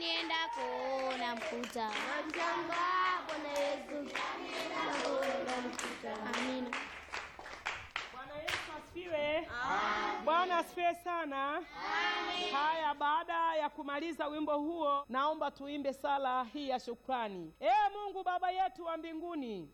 niendako namkuta. Namshangaa Bwana Yesu namkuta. Amina. Bwana Yesu asifiwe. Bwana asifiwe sana. Haya, baada ya kumaliza wimbo huo, naomba tuimbe sala hii ya shukrani. Ee Mungu Baba yetu wa mbinguni,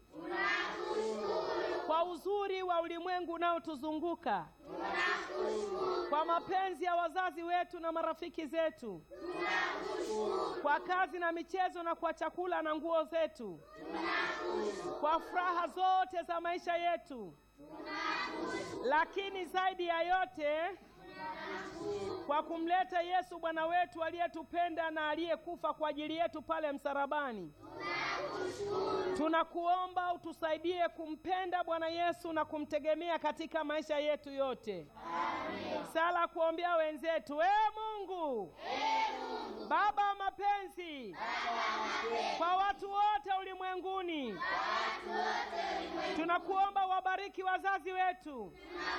kwa uzuri wa ulimwengu unaotuzunguka, kwa mapenzi ya wazazi wetu na marafiki zetu, kwa kazi na michezo na kwa chakula na nguo zetu, kwa furaha zote za maisha yetu lakini zaidi ya yote kwa kumleta Yesu Bwana wetu aliyetupenda na aliyekufa kwa ajili yetu pale msalabani. Tunakuomba utusaidie kumpenda Bwana Yesu na kumtegemea katika maisha yetu yote. Sala kuombea wenzetu. Ee Mungu, Baba wa mapenzi kwa watu wote ulimwenguni, tunakuomba wabariki wazazi wetu,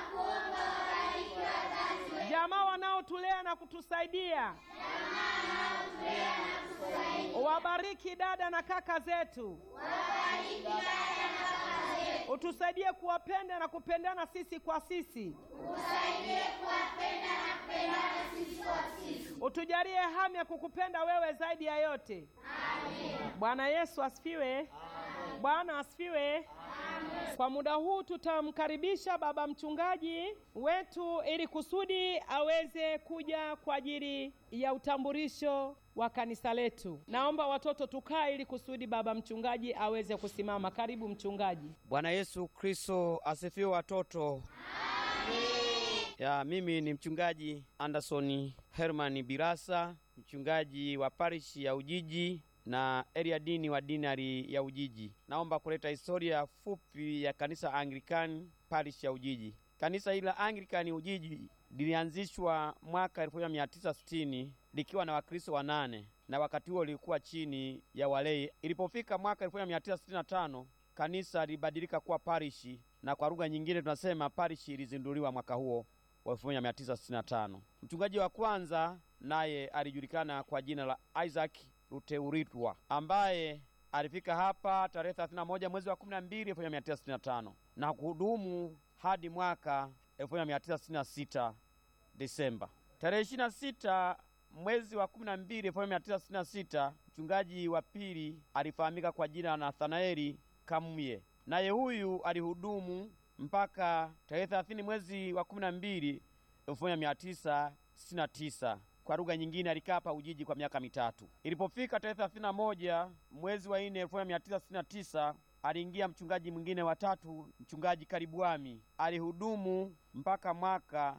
jamaa wanaotulea na kutusaidia, wabariki dada na kaka zetu, utusaidie kuwapenda na kupendana sisi kwa sisi, utujalie hamu ya kukupenda wewe zaidi ya yote. Bwana Yesu asifiwe. Bwana asifiwe. Kwa muda huu tutamkaribisha baba mchungaji wetu ili kusudi aweze kuja kwa ajili ya utambulisho wa kanisa letu. Naomba watoto tukae ili kusudi baba mchungaji aweze kusimama. Karibu mchungaji. Bwana Yesu Kristo asifiwe watoto. Ya, mimi ni mchungaji Anderson Herman Birasa, mchungaji wa parishi ya Ujiji na area dini wa dinari ya Ujiji. Naomba kuleta historia fupi ya kanisa Anglikani parishi ya Ujiji. Kanisa hili la Anglikani Ujiji lilianzishwa mwaka 1960 likiwa na Wakristo wanane na wakati huo lilikuwa chini ya walei. Ilipofika mwaka 1965 kanisa lilibadilika kuwa parishi, na kwa lugha nyingine tunasema parishi ilizinduliwa mwaka huo wa 1965. Mchungaji wa kwanza naye alijulikana kwa jina la Isaac Luteuritwa ambaye alifika hapa tarehe 31 mwezi wa 12 1965 na kuhudumu hadi mwaka 1966 Desemba. Tarehe 26 mwezi wa 12 1966 mchungaji wa pili alifahamika kwa jina la Nathanaeli Kamye, naye huyu alihudumu mpaka tarehe 30 mwezi wa 12 1969 kwa lugha nyingine alikaa hapa Ujiji kwa miaka mitatu. Ilipofika tarehe 31 mwezi wa 4 1969 aliingia mchungaji mwingine wa tatu, mchungaji Karibuami, alihudumu mpaka mwaka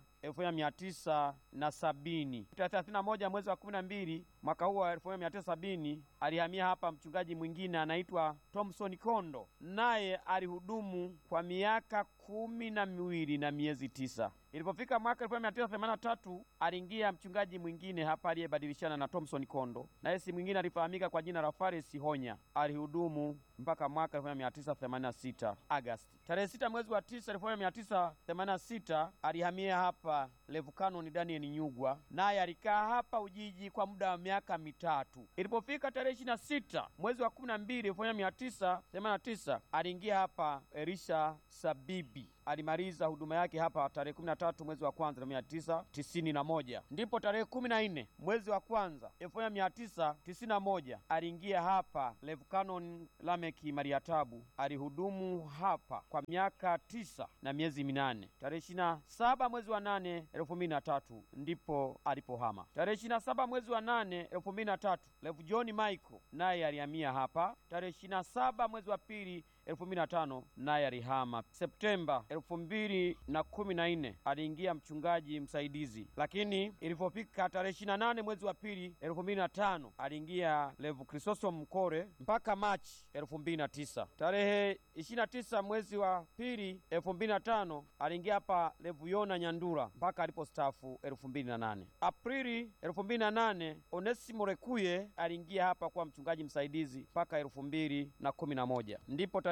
1970. Tarehe 31 mwezi wa 12 mwaka huo wa 1970 alihamia hapa mchungaji mwingine anaitwa Thomson Kondo, naye alihudumu kwa miaka kumi na miwili na miezi tisa. Ilipofika mwaka 1983 aliingia mchungaji mwingine hapa aliyebadilishana na Thomson Kondo, naye si mwingine alifahamika kwa jina la Fares Honya. Alihudumu mpaka mwaka 1986 Agosti. Tarehe 6 mwezi wa 9 1986 alihamia hapa Levukanon Daniel Nyugwa, naye alikaa hapa Ujiji kwa muda wa miaka mitatu. Ilipofika tarehe 26 mwezi wa 12 1989 aliingia hapa Elisha Sabibi alimaliza huduma yake hapa tarehe 13 mwezi wa kwanza 1991. Ndipo tarehe 14 mwezi wa kwanza 1991 aliingia hapa Levukanon Lameki Mariatabu, alihudumu hapa kwa miaka tisa na miezi minane. Tarehe 27 mwezi wa 8 2003 ndipo alipohama. Tarehe 27 mwezi wa 8 2003 Levu John Michael naye alihamia hapa. Tarehe 27 mwezi wa pili 2005 naye alihama. Septemba 2014 aliingia mchungaji msaidizi, lakini ilipofika tarehe 28 mwezi wa pili 2005 aliingia Levu Kristosom Mkore mpaka Machi 2009. Tarehe 29 mwezi wa pili 2005 aliingia hapa Levu Yona Nyandura mpaka alipostaafu 2008. Aprili 2008 Onesimo Rekuye aliingia hapa kuwa mchungaji msaidizi mpaka 2011. Ndipo tarehe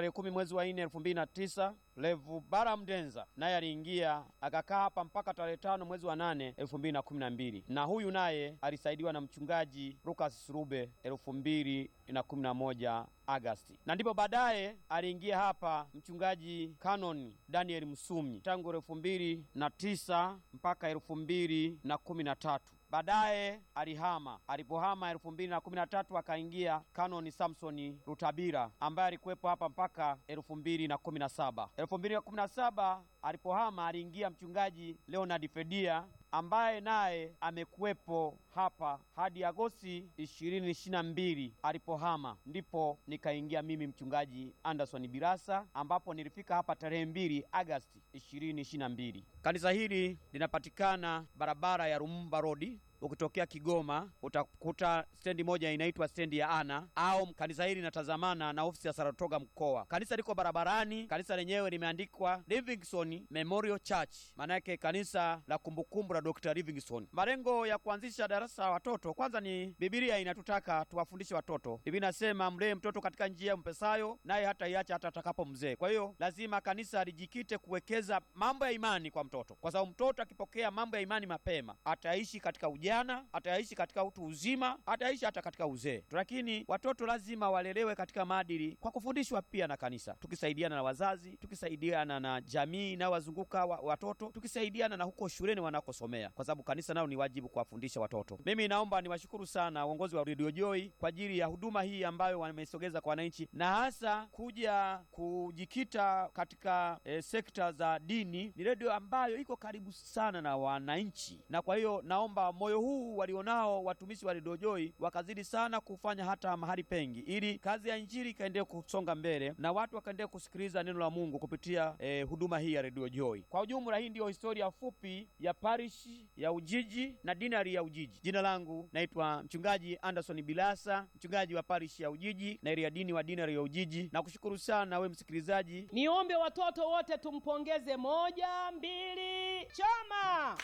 tarehe kumi mwezi wa nne elfu mbili na tisa Levu Bara Mdenza naye aliingia akakaa hapa mpaka tarehe tano mwezi wa nane elfu mbili na kumi na mbili na huyu naye alisaidiwa na mchungaji Lucas Surube elfu mbili na kumi na moja Agasti, na ndipo baadaye aliingia hapa mchungaji Canon Daniel Msumi tangu elfu mbili na tisa mpaka elfu mbili na kumi na tatu baadaye alihama. Alipohama elfu mbili na kumi na tatu akaingia Kanoni Samsoni Rutabira ambaye alikuwepo hapa mpaka elfu mbili na kumi na saba elfu mbili na kumi na saba alipohama aliingia mchungaji Leonard Fedia ambaye naye amekuwepo hapa hadi Agosti ishirini ishirini na mbili alipohama, ndipo nikaingia mimi mchungaji Anderson Birasa, ambapo nilifika hapa tarehe mbili Agosti ishirini ishirini na mbili. Kanisa hili linapatikana barabara ya Rumumba Road ukitokea Kigoma utakuta stendi moja inaitwa stendi ya Ana au kanisa hili linatazamana na ofisi ya Saratoga mkoa. Kanisa liko barabarani. Kanisa lenyewe limeandikwa Livingstone Memorial Church, maana yake kanisa la kumbukumbu la Dr. Livingstone. Malengo ya kuanzisha darasa la watoto, kwanza ni Biblia inatutaka tuwafundishe watoto. Biblia inasema mlee mtoto katika njia mpesayo, naye hata iacha hata atakapo mzee. Kwa hiyo lazima kanisa lijikite kuwekeza mambo ya imani kwa mtoto, kwa sababu mtoto akipokea mambo ya imani mapema ataishi katika ujana, ataishi katika utu uzima, ataishi hata katika uzee. Lakini watoto lazima walelewe katika maadili kwa kufundishwa pia na kanisa, tukisaidiana na wazazi, tukisaidiana na jamii inayowazunguka wa, watoto, tukisaidiana na huko shuleni wanakosomea, kwa sababu kanisa nao ni wajibu kuwafundisha watoto. Mimi naomba niwashukuru sana uongozi wa Radio Joy kwa ajili ya huduma hii ambayo wamesogeza kwa wananchi, na hasa kuja kujikita katika eh, sekta za dini. Ni redio ambayo iko karibu sana na wananchi, na kwa hiyo naomba moyo huu walionao watumishi wa Radio Joy wakazidi sana kufanya hata mahali pengi, ili kazi ya injili ikaendelee kusonga mbele na watu wakaendelee kusikiliza neno la Mungu kupitia eh, huduma hii ya Radio Joy. Kwa ujumla, hii ndiyo historia fupi ya parishi ya Ujiji na dinari ya Ujiji. Jina langu naitwa mchungaji Anderson Bilasa, mchungaji wa parishi ya Ujiji na ya dini wa dinari ya Ujiji. Nakushukuru sana we msikilizaji. Niombe watoto wote tumpongeze. Moja, mbili, choma!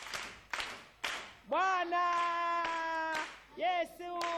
Bwana Yesu.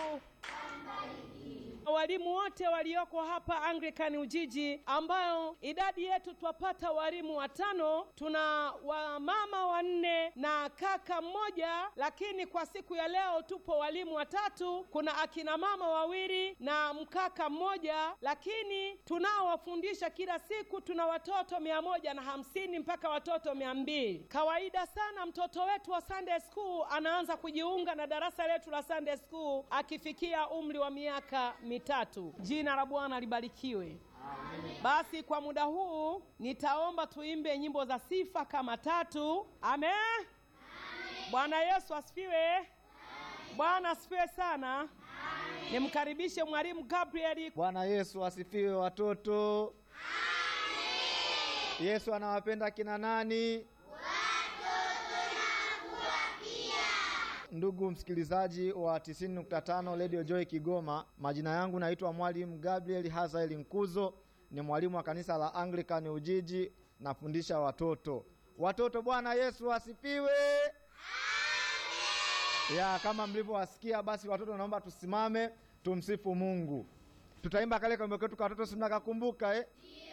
Walimu wote walioko hapa Anglican Ujiji, ambayo idadi yetu twapata walimu watano, tuna wamama wanne na kaka mmoja, lakini kwa siku ya leo tupo walimu watatu. Kuna akina mama wawili na mkaka mmoja, lakini tunaowafundisha kila siku tuna watoto mia moja na hamsini mpaka watoto mia mbili. Kawaida sana mtoto wetu wa Sunday school anaanza kujiunga na darasa letu la Sunday school akifikia umri wa miaka mitatu. Jina la Bwana libarikiwe. Basi kwa muda huu nitaomba tuimbe nyimbo za sifa kama tatu. Amen. Bwana Yesu asifiwe. Bwana asifiwe sana. Nimkaribishe mwalimu Gabriel. Bwana Yesu asifiwe watoto. Yesu anawapenda kina nani? Ndugu msikilizaji wa 90.5 Radio Joy Kigoma, majina yangu naitwa Mwalimu Gabriel Hazaeli Nkuzo, ni mwalimu wa kanisa la Anglican Ujiji, nafundisha watoto. Watoto, Bwana Yesu asifiwe. Ya, kama mlivyowasikia, basi watoto, naomba tusimame tumsifu Mungu. Tutaimba kale kambe ketu ka watoto, si mnakakumbuka eh?